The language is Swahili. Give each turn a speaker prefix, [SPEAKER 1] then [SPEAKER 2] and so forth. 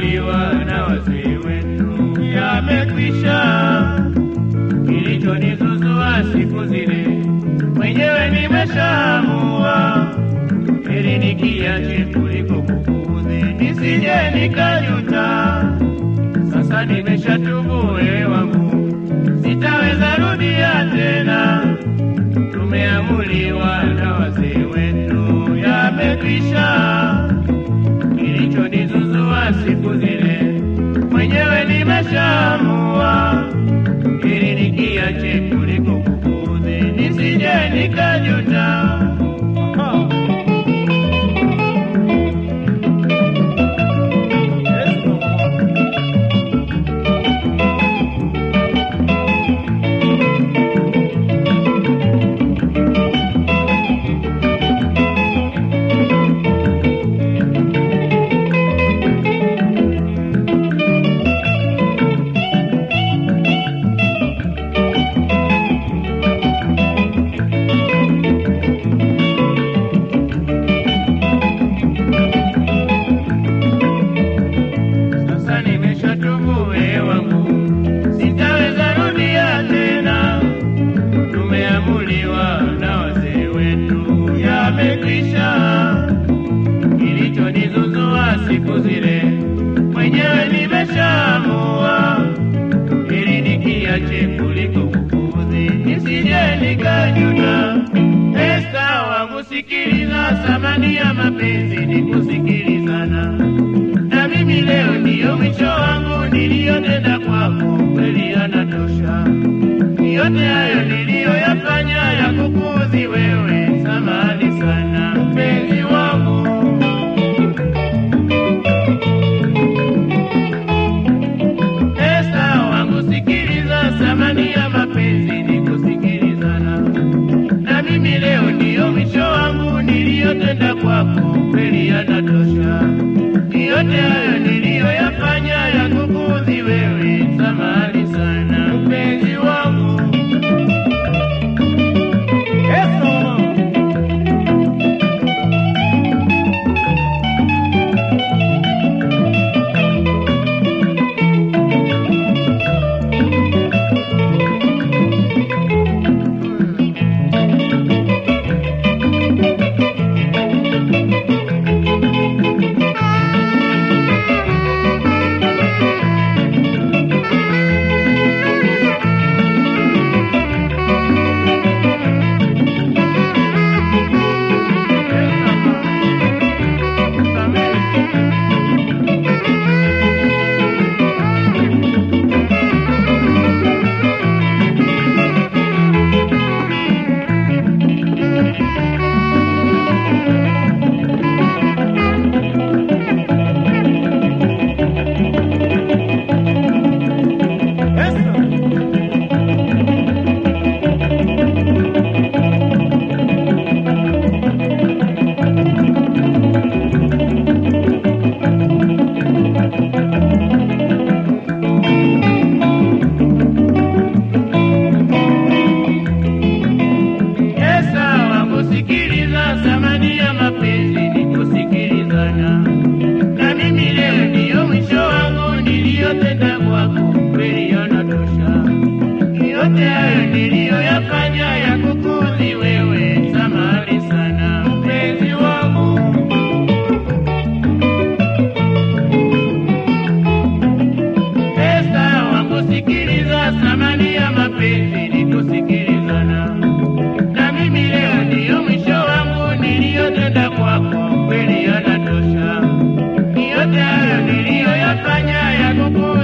[SPEAKER 1] tumeamuliwa na wazee wetu, yamekwisha. Kilichonizuzua siku zile mwenyewe nimeshaamua, heri nikiache kuliko kukuudhi, nisije nikajuta. Sasa nimeshatubu wewe wangu, sitaweza rudia tena. Tumeamuliwa na wazee wetu, yamekwisha. Kilichonizuzua siku zile mwenyewe nimeshaamua, ili nikiache kuliko kukuudhi, nisije nikajuta. Sasa nimeshatubu wewe wangu, sitaweza rudia tena. Tumeamuliwa na wazee wetu, yamekwisha. Kilichonizuzua siku zile mwenyewe nimeshaamua, ili nikiache kuliko kukuudhi, nisije nikajuta. Esta wangu, sikiliza, thamani ya mapenzi ni kusikilizana na mimi leo ndiyo mwisho wangu niliyotenda kwako, kweli yanatosha. Yote hayo niliyoyafanya ya kukuudhi wewe, samahani sana mpenzi wangu. Esta wangu, sikiliza, thamani ya mapenzi ni kusikilizana na mimi leo ndiyo mwisho wangu niliyotenda kwako, kweli yanatosha. Yote hayo niliyoyafanya ya kukuudhi wewe, samahani sana mpenzi wangu. Esa wangu, sikiliza, thamani ya mapenzi ni kusikilizana. Na mimi leo ndiyo mwisho wangu niliyotenda kwako, kweli yanatosha. Yote hayo niliyoyafanya ya kukuudhi wewe, samahani sana mpenzi wangu. Esta wangu, sikiliza, thamani ya mapenzi ni kusikilizana na mimi leo ndiyo mwisho wangu niliyotenda kwako, kweli yanatosha. Yote hayo niliyoyafanya ya kuku